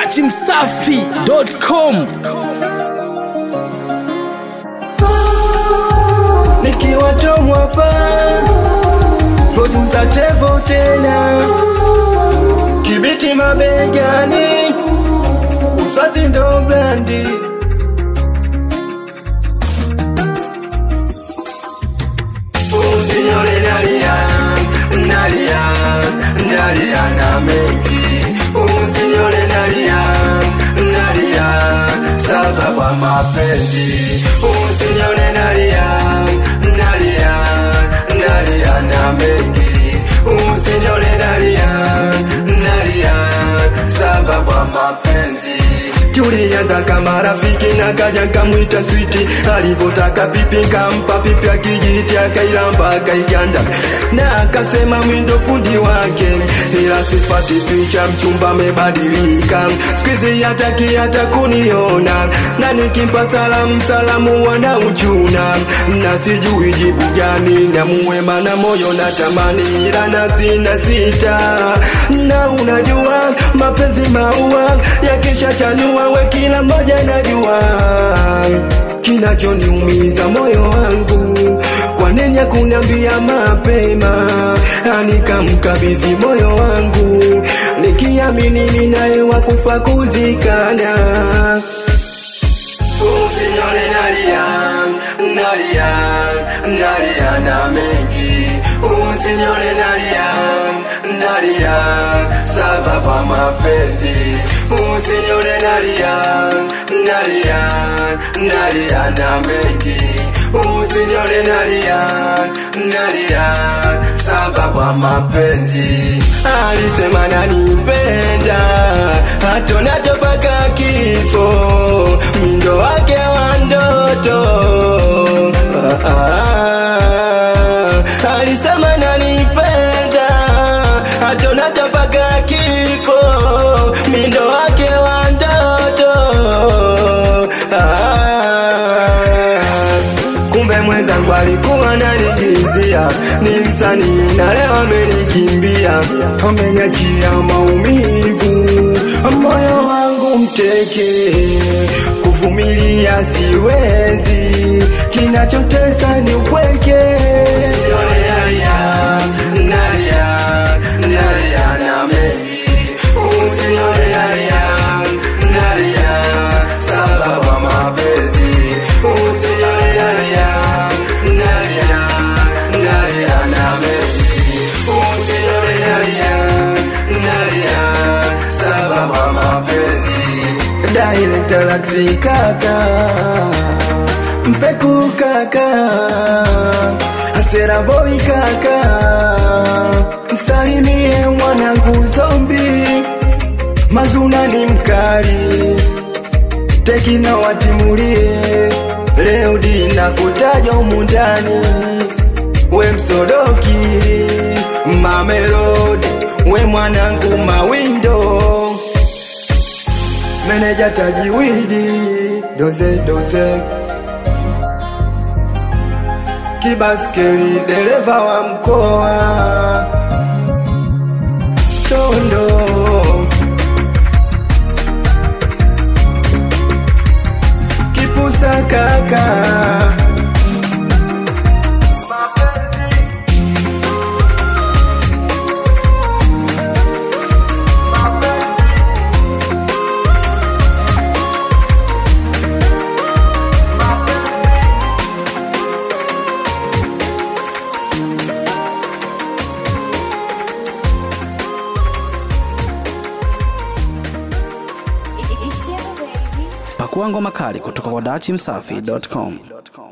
dachimsafi.com nikiwa Tom hapa producer Tevo tena kibiti mabegani uswazi ndo blandi usinyole nalia nalia nalia na mengi usinyole nalia nalia sababu ya mapenzi usinyole nalia nalia nalia na mengi usinyole nalia nalia sababu ya mapenzi tulianza kama rafiki na kaja kamwita switi alivyotaka pipi kampa pipi akijiti akailamba akaiganda na akasema mwindo fundi wake ila sipati picha mchumba amebadilika skuizi hataki hata kuniona na nikimpa salamu salamu wana uchuna na sijui jibu gani na muwema na moyo na tamani ila nafsi na sita na unajua mapenzi maua yakisha chanua we kila mmoja najua kinachoniumiza moyo wangu kwa nini hakuniambia mapema nikamkabidhi moyo wangu nikiamini ninaye wa kufa kuzikana usinyole nalia nalia nalia na mengi usinyole nalia nalia sababu ya mapenzi usinyole nalia nalia nalia na mengi usinyole nalia nalia sababu ya mapenzi alisema nanipenda hatonacho mpaka kifo mindo wake wa ndoto ah, ah, alisema nanipenda hatonacho mpaka kifo mindo wake wa ndoto ah, kumbe mwenzangu alikuwa nanigizia ni msanii na leo amenikimbia ameniachia maumivu moyo wangu mteke kuvumilia siwezi kinachotesa ni upweke Usione nalia, nalia, sababu ya mapenzi. Usione nalia, nalia, nalia na mengi. Usione nalia, nalia, sababu ya mapenzi. Director Laxi kaka Mpeku kaka Asera boy kaka Msalimie mwanangu zombi Mazuna ni mkali Tekina watimulie Leo dina kutaja umundani We msodoki Mamelodi We mwanangu mawindo Meneja tajiwidi Doze doze Kibaskeli dereva wa mkoa Stondo Kipusa kaka pakua ngoma kali kutoka kwa dachimsafi.com